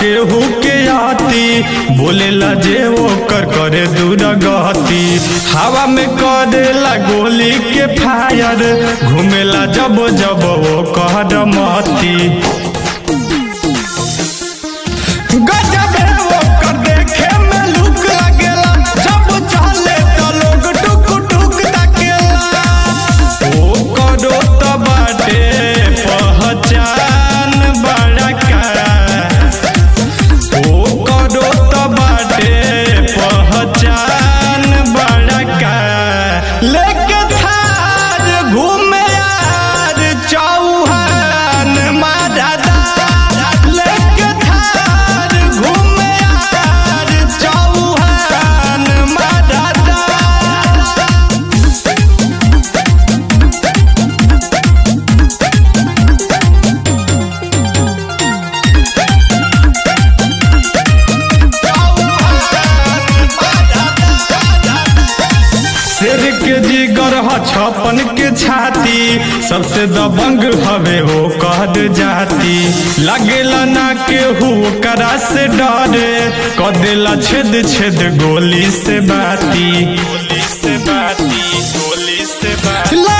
केहू के आती बोलेला जे ओकर करे दूर गति हवा में करेला गोली के फायर घूमेला जब जब वो कहर मती गजब है ओकर देखे में लुक लगेला जब चले त लोग टुक टुक ताकेला ओ करो त बाटे पहचान बड़ा का ओ करो त बाटे पहचान बड़ा का लेके थार घूमे यार चौहान मादादा लेके थार घूमे यार चौहान मादादा शेर के जिगर ह छपन के छाती सबसे दबंग हवे वो कहद जाती लगेला ना केहू करा से डरे कदेला छेद छेद गोली से बाती गोली से बाती गोली से बाती